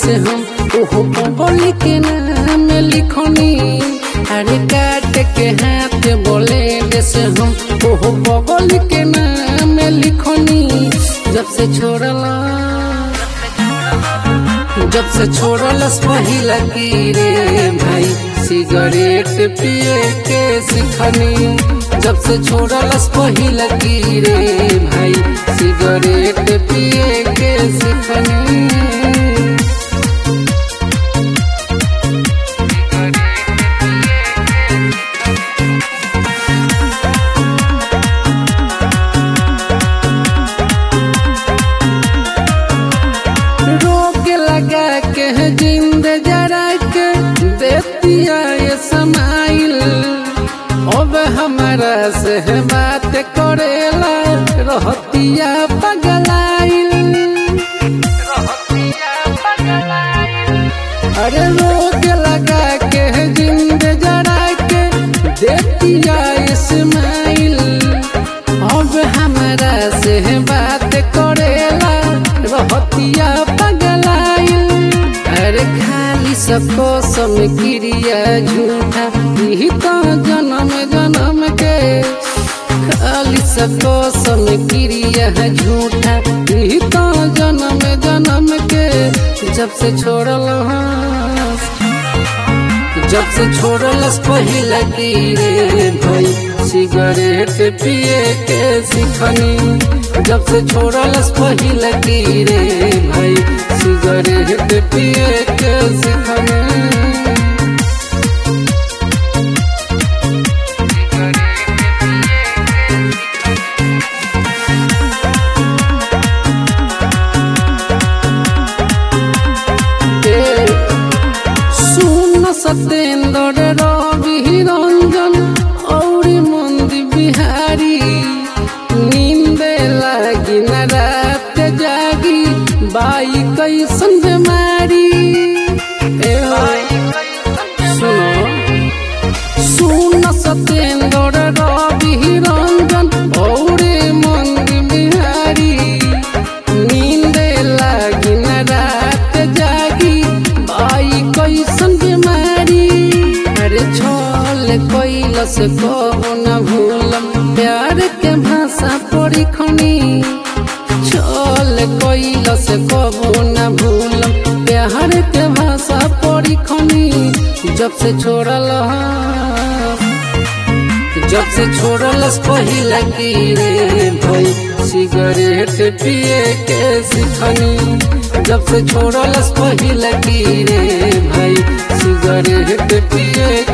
से हम ओहो बोली के नाम लिखनी अरे काट के हाथ बोले से हम ओहो बोली के नाम लिखनी जब से छोड़ला जब से छोड़लस पहिला की रे भाई सिगरेट पिए के सिखनी जब से छोड़लस पहिला की रे भाई सिगरेट पिए के सिखनी रोक लगा के जिंद जरा के देतिया ये समाइल अब हमारा से बात करेला रहतिया पगलाइल अरे रोक लगा के जिंद जरा के देतिया इस्माइल अब हमारा से बात करेला रहतिया पगलाइल अरे खाली सबको सम क्रिया झूठा यही तो जन्म जन्म के खाली सबको सम क्रिया झूठा यही तो जन्म जन्म के जब से छोड़ल जब से छोड़लस पहिला की रे भाई सिगरेट पिए के सिखनी जब से छोड़लस पहिला की रे भाई सिगरेट पिए के सिखनी सुन सत्येंद्र रवि रंजन और मंदी बिहारी नींद लागी न रात जागी बाई कैसन बीमारी ए हो, सुनो सुन सत्येंद्र रवि रंजन और मंदी बिहारी नींद लागी न रात जागी बाई कैसन बीमारी अरे छल कैलस कहो न भूलम प्यार के भाषा पढ़ी खनी छल कैलस कहो न भूलम प्यार के भाषा पढ़ी खनी जब से छोड़ल जब से छोड़लस पहिला की रे भाई सिगरेट पिए के सिखनी जब से छोड़लस पहिला की रे भाई सिगरेट पिए